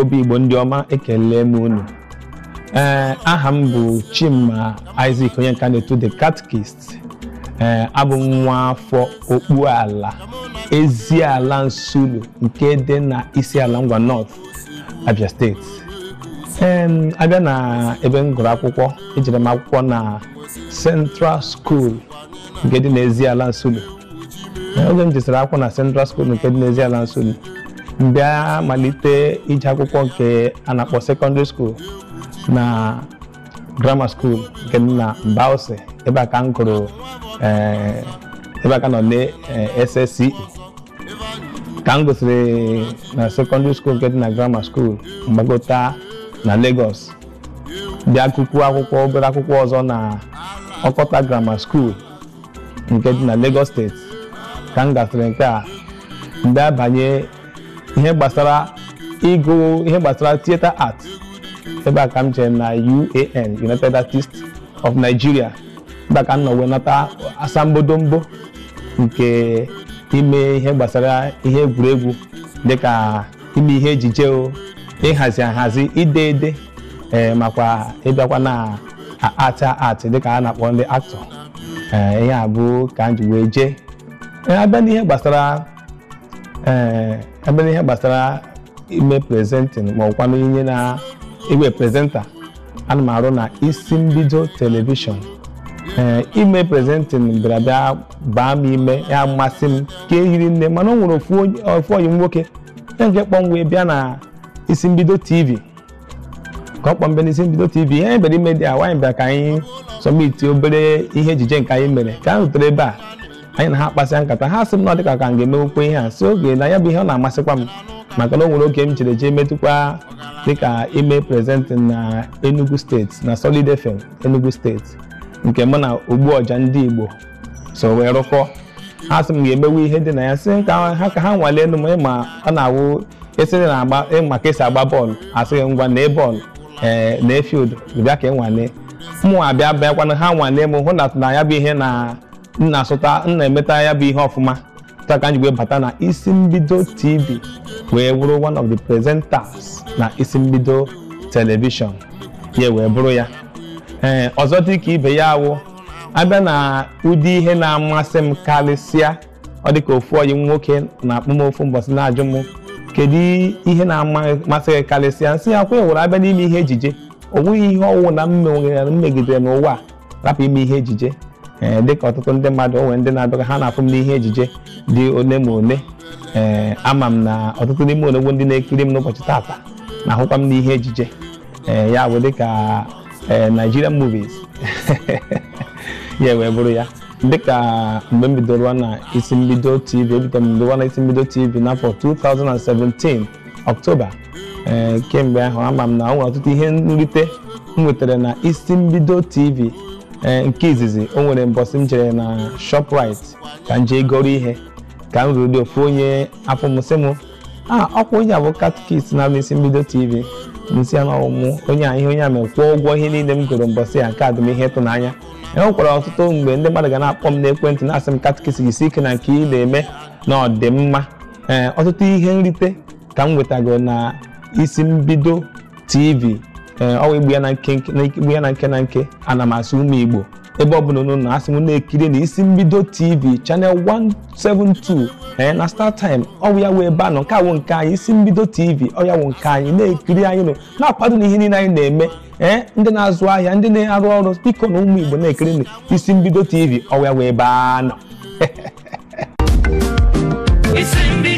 igbo bụ igbo ndị ọma ekele m unu ee aha m bụ chima isaac onye nka na-eto the catechist ee abụ m nwa afọ okpuala eziala nsulu nke dị na isi ala ngwa north abia steeti ee abịa na ebe m gụrụ akwụkwọ ejere m akwụkwọ na central school nke dị n'ezi ala nsulu oge m jesịrị akwụkwọ na central school nke dị n'ezi ala nsulu mbịa malite ije akwụkwọ nke a na-akpọ secondary school na grammar school nke dị na Mbaose ebe a ka m gụrụ eh, ebe a ka nọ na eh, SSCE ka m gụsịrị na secondary school nke dị na grammar school mgbagota na Lagos bịa gụkwuo akwụkwọ obere akwụkwọ ọzọ na Ọkọta grammar school nke dị na Lagos steeti ka m gasịrị nke a mgbe abanye ihe gbasara ịgụ ihe gbasara theatre art ebe a ka m jere na UAN United Artists of Nigeria ebe a ka m nọ wee nata asambodombo nke ime ihe gbasara ihe egwuregwu dịka ime ihe ejije o ịhazi ahazi ide ede ee makwa ịbịakwa na art art dịka a na-akpọ ndị aktọ ee ihe a bụ ka m ji wee jee Ee, abịa n'ihe gbasara ee abịa n'ihe gbasara ime prezentin ma ọkwanụ ihe na iwe prezenta ana m arụ na isi mbido telivishọn ee ime prezentin bịara bịa baa m ime ya masị m ka ehiri nne mana o nwere ofu onye- ofu ọyị m nwoke ya nke kpọm wee bịa na isi mbido tv ka ọ kpọm bịa n'isi mbido tv ihe anyị bịara ime dị a nwaanyị bịara ka anyị sọmiti obere ihe ejije nke anyị mere ka anyị rutere ebe a anyị na ha kpasịa nkata ha sị m na ọ dịka ka m ga-emewukwa ihe a si oge na ya bụ ihe ọ na-amasịkwa m maka na o nwere oge m chere jee metụkwa dịka ime prezentin na Enugu steeti na Solid FM Enugu steeti nke mụ na ogbu ọja ndị Igbo so wee rụkọ ha sị m ga-emewe ihe dị na ya sị ka ha ka ha nwalee enu m ịma ọ na-awụ esiri na agba ịma ka esi agba bọọlụ asịghị ngwa na bọọlụ ee na field bịa ka ị nwalee mụ abịa bịakwana ha nwalee m hụ na na ya bụ ihe na m na-asụta m na-emeta ya bụ ihe ọfụma taa ka m ji wee bata na isi mbido tv wee bụrụ one of the presenters na isi mbido telivishọn ya wee bụrụ ya ee ọzọ dị ka ibe ya awụ abịa na ụdị ihe na-amasị m karịsịa ọ dị ka ofu ọyị m nwoke na-akpọ m ofu mbọsị na-ajụ m kedu ihe na-amasị gị karịsịa nsị ya kwa were abịa n'ime ihe ejije o nweghị ihe ọwụ na m megidere m megidere n'ụwa a rapụ ime ihe ejije ee dịka ọtụtụ ndị mmadụ o nwere ndị na-abịa ha na-afụ m n'ihe ejije dị ole ma ole ee ama m na ọtụtụ n'ime onegbo ndị na-ekiri m n'ụbọchị taata na-ahụkwa m n'ihe ejije ee ya bụ dịka ee Nigerian movies ya wee bụrụ ya dịka mgbe m bidoro na isi mbido tv ebidoro m bidoro na isi mbido tv n'afọ 2017 ọktoba ee kemgbe ahụ ama m na o nwere ọtụtụ ihe nrite m nwetara na isi mbido tv ee nke izizi o nwere mbọsị m jere na shoprite ka m jee goro ihe ka m ruru dị ofu onye afọ m sị m a ọkwa onye abụ katkist na isi mbido tv nsị ya n'ọmụmụ onye a ihe onye a mere kwụọ ụgwọ ihe niile m gụrụ mbọsị ya nke a dị m ihe ịtụnanya e nwekwara ọtụtụ mgbe ndị mmadụ ga na-akpọ m n'ekwentị na-asị m katkist gị si ike na nke ị na-eme na ọ dị mma ee ọtụtụ ihe nrite ka m nwetago na isi mbido tv ee ọwa igbu ya na nke igbu ya na nke na nke ana m asụ ụmụ igbo ebe ọ bụla unu na asị m na-ekiri na isi mbido tv channel 172 ee na star time ọwụ ya wee ebe a nọ nke awụ nke anyị isi mbido tv ọ ya wụ nke anyị na-ekiri anyị nọ na-akwado na ihe niile anyị na-eme ee ndị na-azụ ahịa ndị na-arụ ọrụ biko na ụmụ igbo na-ekiri na isi mbido tv ọwụ ya wee ebe a nọ Isi mbido